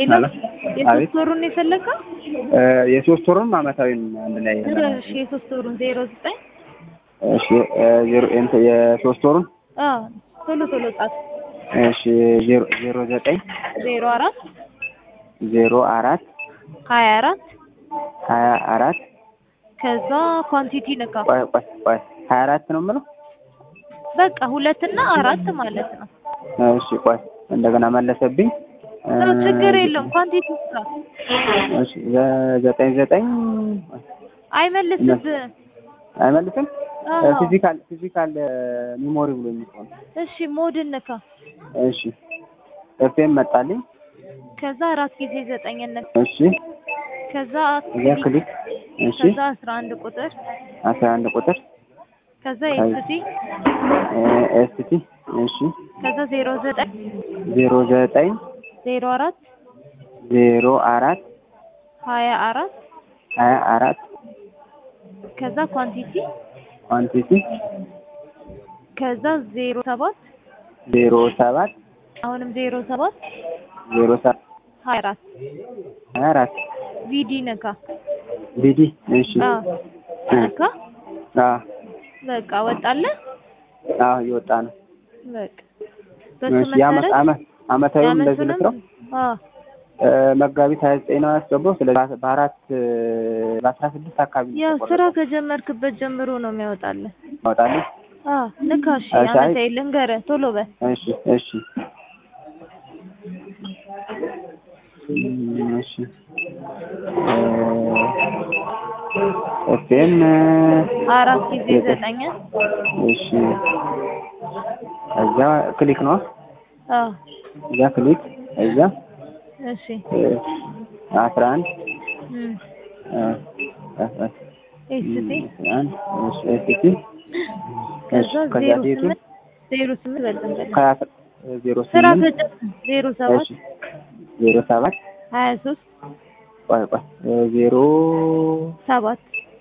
ሄሎ ሄሎ የሶስት አቤት ወሩን ነው የፈለግከው? እ የሶስት ወሩን አመታዊም አንድ ላይ እሺ የሶስት ወሩን ዜሮ ዘጠኝ እሺ እ ዜሮ እንትን የሶስት ወሩን አዎ ቶሎ ቶሎ ጻፍ። እሺ ዜሮ ዜሮ ዘጠኝ ዜሮ አራት ዜሮ አራት ሀያ አራት ሀያ አራት ከዛ ኳንቲቲ ንካ። ቆይ ቆይ ቆይ ሀያ አራት ነው የምለው በቃ ሁለትና አራት ማለት ነው። እሺ ቆይ እንደገና መለሰብኝ እ ነው ችግር የለውም። ኳንቲቲ ስራ እሺ ዘ- ዘጠኝ ዘጠኝ አይመልስብህም። አይመልስም አዎ ፊዚካል ፊዚካል ሚሞሪ ብሎ የሚሆን እሺ ሞድን ንካ። እሺ ኤፍኤም መጣልኝ ከዛ አራት ጊዜ ዘጠኝ ንካ። እሺ ከዛ እዚያ ክሊክ እሺ ከዛ አስራ አንድ ቁጥር አስራ አንድ ቁጥር ከዛ ኤስቲ ኤስቲ እሺ ከዛ ዜሮ ዘጠኝ ዜሮ ዘጠኝ ዜሮ አራት ዜሮ አራት ሀያ አራት ሀያ አራት ከዛ ኳንቲቲ ኳንቲቲ ከዛ ዜሮ ሰባት ዜሮ ሰባት አሁንም ዜሮ ሰባት ዜሮ ሰባት ሀያ አራት ሀያ አራት ቪዲ ነካ ቢዲ እሺ አዎ ነካ አ በቃ ወጣለ አ እየወጣ ነው በቃ በሱ እሺ የዓመት መሰረት ዓመት ዓመታዊም እንደዚህ ልትለው የዓመቱንም አዎ እ መጋቢት ሀያ ዘጠኝ ነው ያስገባው ስለዚህ በአራት እ በአስራ ስድስት አካባቢ ነው ያው የተቆረጠው። ስራ ከጀመርክበት ጀምሮ ነው የሚያወጣልህ። ያወጣልኝ አዎ ንካ እሺ እሺ፣ አይ- ዓመታዊ ልንገርህ ቶሎ በል እሺ እሺ እም፣ እሺ ኤፍኤም አራት ጊዜ ዘጠኝ እሺ እዛ ክሊክ ነው አዎ እዛ ክሊክ እዛ እሺ እ አስራ አንድ እም እ አስራ ኤስቲ አንድ እሺ ኤስቲ ከዛ ከዛ ዜሮ ዴቱ ስምንት ዜሮ ስምንት በልጠን በል ከአስራ ዜሮ ስራ ስምንት ከጀመርክ ዜሮ ሰባት እሺ ዜሮ ሰባት ሀያ ሶስት ቆይ ቆይ እ ዜሮ ሰባት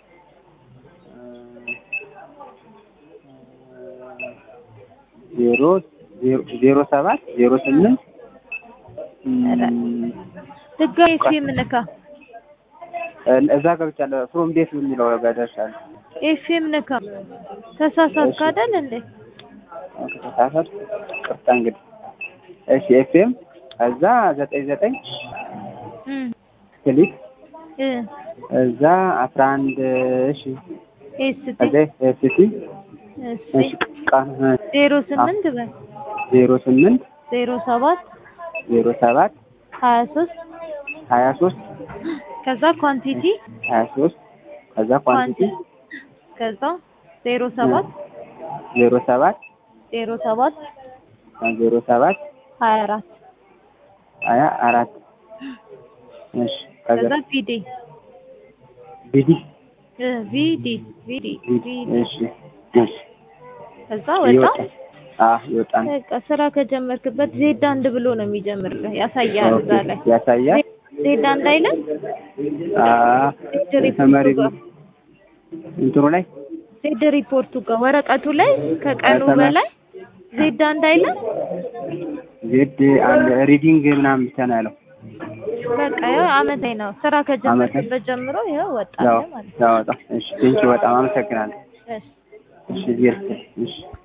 ዜሮ ዜሮ ዜሮ ሰባት ዜሮ ስምንት እም፣ ድጋሚ ኤፍኤም ንካ እ- እዛ ገብቻለሁ ፍሮም ዴት የሚለው ጋር ደርሻለሁ። ኤፍኤም ንካ ተሳሳትክ እሺ። አይደል እንዴ ከተሳሳት ቅርታ እንግዲህ እሺ ኤፍኤም እዛ ዘጠኝ ዘጠኝ እም ክሊክ እ እዛ አስራ አንድ እሺ ኤስቲ እዛ ኤፍቲ እሺ እሺ ቀን ዜሮ ስምንት በል ዜሮ ስምንት ዜሮ ሰባት ዜሮ ሰባት ሀያ ሶስት ሀያ ሶስት ከዛ ኳንቲቲ ሀያ ሶስት ከዛ ኳንቲቲ ከዛ ዜሮ ሰባት ዜሮ ሰባት ዜሮ ሰባት ዜሮ ሰባት ሀያ አራት ሀያ አራት እሺ ከዛ ከዛ ቪዲ ቢዲ እ ቪዲ ቪዲ ቢዲ ቪዲ እሺ እሺ ከዛ ወጣ ይወጣ አ ይወጣ ነው በቃ ስራ ከጀመርክበት ዜድ አንድ ብሎ ነው የሚጀምርልህ ያሳያል እዛ ላይ ያሳያል ዜድ አንድ አይልም አ ተመሪ ጋር እንትኑ ላይ ዜድ ሪፖርቱ ጋር ወረቀቱ ላይ ከቀኑ ተመ- በላይ ዜድ አንድ አይልም ዜድ አንድ ሪዲንግ ምናምን ብቻ ነው ያለው በቃ ያው አመታዊ ነው ስራ ከጀመርክበት ጀምሮ ይኸው ወጣ ያው ማለት ያወጣ እሺ ቴንኪው በጣም አመሰግናለሁ ነው እሺ እሺ ዜድ እሺ